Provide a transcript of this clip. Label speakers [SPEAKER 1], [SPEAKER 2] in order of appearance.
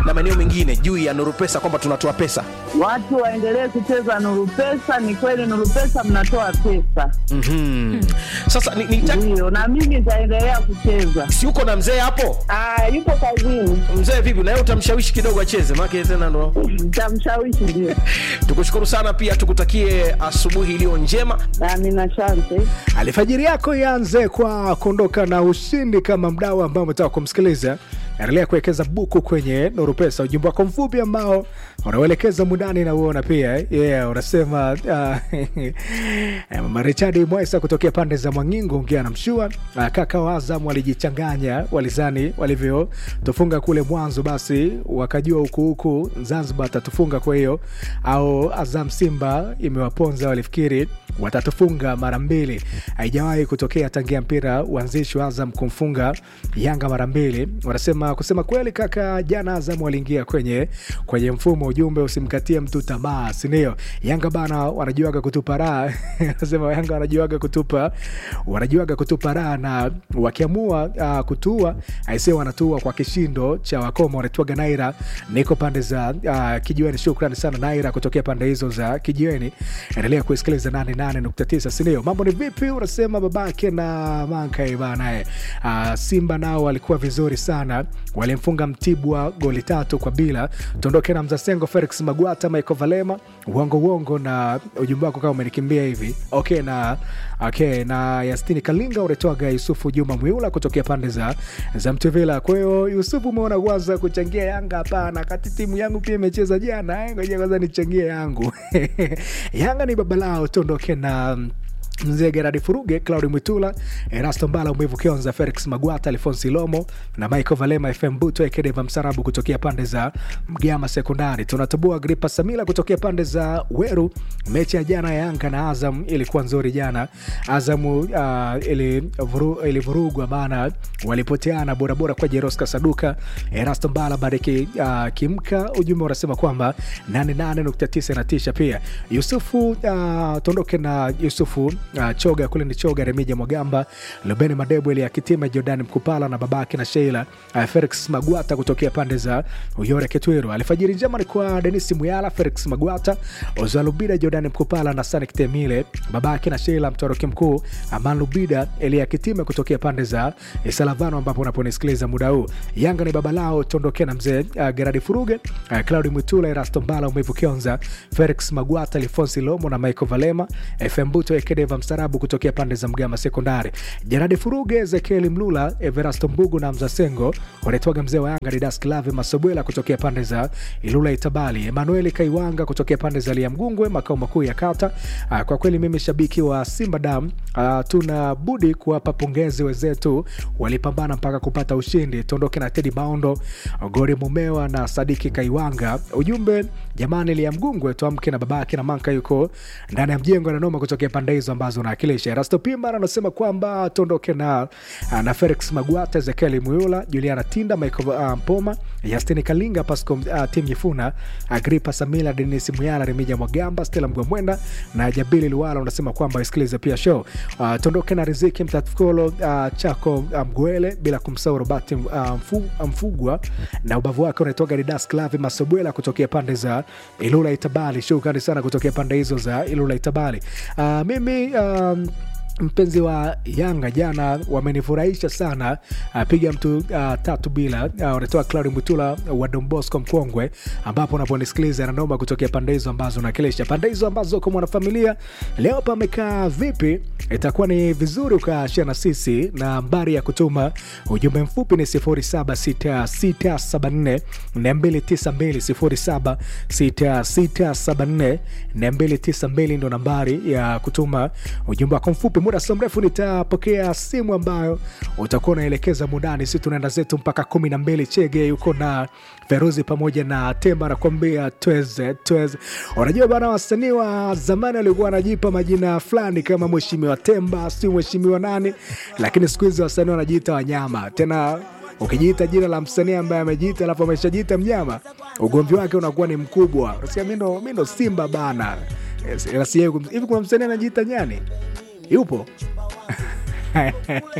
[SPEAKER 1] na maeneo mengine juu ya Nuru Pesa kwamba tunatoa pesa?
[SPEAKER 2] Watu waendelee kucheza Nuru Pesa. Ni kweli Nuru Pesa mnatoa pesa,
[SPEAKER 1] Mhm. Sasa ni, ni
[SPEAKER 2] ndio, na mimi nitaendelea kucheza.
[SPEAKER 1] si uko na mzee hapo?
[SPEAKER 2] Ah, yupo kazini,
[SPEAKER 1] Mzee vipi, na yeye utamshawishi kidogo acheze, maana tena ndo
[SPEAKER 2] nitamshawishi. Ndio,
[SPEAKER 1] tukushukuru sana, pia tukutakie asubuhi iliyo njema.
[SPEAKER 2] amina, asante.
[SPEAKER 3] Alfajiri yako ianze kwa kuondoka na ushindi kama mdau ambao umetaka kumsikiliza. Endelea kuwekeza buku kwenye Nuru Pesa, ujumbe wako mfupi ambao unauelekeza mundani na uona pia eh, yeah, unasema uh, Mama Richard Mwesa kutokea pande za Mwangingo ongea na mshua uh, kaka wa Azam walijichanganya, walizani walivyotufunga kule mwanzo, basi wakajua huku huku Zanzibar atatufunga, kwa hiyo au Azam Simba imewaponza, walifikiri watatufunga mara mbili. Haijawahi kutokea tangia mpira uanzishwa Azam kumfunga Yanga mara mbili. Wanasema kusema kweli, kaka, jana Azam waliingia kwenye kwenye mfumo, ujumbe usimkatie mtu tamaa, sindio? Yanga bana wanajuaga kutupa raha nasema Yanga wanajuaga kutupa wanajuaga kutupa raha, na wakiamua uh, kutua aise, wanatua kwa kishindo cha wakoma. Wanatuaga Naira, niko pande za uh, kijiweni. Shukrani sana Naira kutokea pande hizo za kijiweni. Endelea kusikiliza 88.9 sindio? Mambo ni vipi? Unasema babake na Mankai bana eh. Uh, Simba nao walikuwa vizuri sana, walimfunga Mtibwa goli tatu kwa bila. Tuondoke na Mzasengo, Felix Magwata, Michael Valema, uongo uongo na ujumbe wako kama umenikimbia hivi okay, na okay, na Yastini Kalinga unatoaga Yusufu Juma Mwiula kutokea pande za za Mtevila. Kwa hiyo Yusufu, umeona kwanza kuchangia Yanga? Hapana, kati timu yangu pia imecheza jana, eh, ngoja kwanza nichangie yangu Yanga ni baba lao. Tuondoke na mzee Geradi Furuge, Claudi Mwitula, Erasto Mbala, Mwivu Kionza, Felix Magwata, Alfonsi Lomo na Michael Valema, FM Buto Ekedeva Msarabu kutokea pande za Mgama Sekondari. Tunatambua Gripa Samila kutokea pande za Weru. Mechi ya jana ya Yanga na Azam ilikuwa nzuri jana. Azamu uh, ilivurugwa ili vurugwa, maana walipoteana borabora kwa Jeroska Saduka, Erasto Mbala, Bariki uh, Kimka. Ujumbe unasema kwamba 88.9 inatisha. Pia Yusufu uh, tuondoke na Yusufu uh, Choga kule ni Choga, Remija Mwagamba, Lubeni Madebo, Elia Kitima, Jordan Mkupala na babake na Sheila uh, Felix Magwata kutokea pande za Uyore Ketwiru. Alfajiri njema ni kwa Denis Muyala, Felix Magwata, Ozalubida, Jordan Mkupala na Sanik Temile, babake na Sheila, mtoroki mkuu Aman Lubida, Elia Kitima kutokea pande za Salavano ambapo unaponisikiliza muda huu. Yanga ni baba lao, tuondokea na mzee uh, Geradi Furuge, uh, Claudi Mwitula, Erasto Mbala, Umevu Kionza, Felix Magwata, Lifonsi Lomo na Michael Valema, FM Buto Ekedeva Mstarabu kutokea pande za Mgama Sekondari, Jeradi Furuge, Ezekieli Mlula, Everasto Mbugu na Mzasengo wanaitwaga mzee wa Yanga Didas Klave Masobwela kutokea pande za Ilula Itabali, Emanueli Kaiwanga kutokea pande za Liamgungwe, makao makuu ya kata. Uh, kwa kweli mimi shabiki wa Simba Dam, uh, tuna budi kuwapa pongezi wenzetu, walipambana mpaka kupata ushindi. Tuondoke na Tedi Maondo, Gori Mumewa na Sadiki Kaiwanga. Ujumbe jamani, Liamgungwe tuamke na babake na Manka yuko ndani ya mjengo na noma kutokea pande hizo ambazo unawakilisha. Rasto Pimba anasema kwamba tuondoke na, na Felix Magwata, Ezekieli Muyula, Juliana Tinda, Michael uh, Mpoma, Yastini Kalinga, Pasco uh, Tim Nyifuna, Agripa Samila, Denis Muyala, Remija Mwagamba, Stella Mgwamwenda na Jabili Luwala unasema kwamba isikilize pia show. Uh, tuondoke na Riziki Mtatkolo, uh, Chako Mgwele, bila kumsahau Robert uh, mfu, Mfugwa na ubavu wake unaitoka Didas Klavi Masobwela kutokea pande za Ilula Itabali. Shukrani sana kutokea pande hizo za Ilula Itabali. Uh, mimi um, mpenzi wa Yanga jana wamenifurahisha sana. Uh, piga mtu uh, tatu bila uh, unatoa Claudi Mutula wa Don Bosco Mkongwe, ambapo unaponisikiliza nanoma kutokea pande hizo ambazo unakilisha pande hizo ambazo kwa mwanafamilia leo pamekaa vipi, itakuwa ni vizuri ukashia na sisi, na nambari ya kutuma ujumbe mfupi ni 076674 292 076674 292 ndo nambari ya kutuma ujumbe wako mfupi. Muda sio mrefu nitapokea simu ambayo utakuwa unaelekeza mundani. Si tunaenda zetu mpaka kumi na mbili. Chege yuko na Feruzi pamoja na Temba anakuambia tweze tweze. Unajua bana, wasanii wa zamani walikuwa wanajipa majina fulani kama Mheshimiwa Temba, si mheshimiwa nani, lakini siku hizi wasanii wanajiita wanyama tena ukijiita jina la msanii ambaye amejiita alafu ameshajiita mnyama, ugomvi wake unakuwa ni mkubwa. Sia mi ndo Simba bana. Hivi kuna msanii anajiita nyani? Yupo?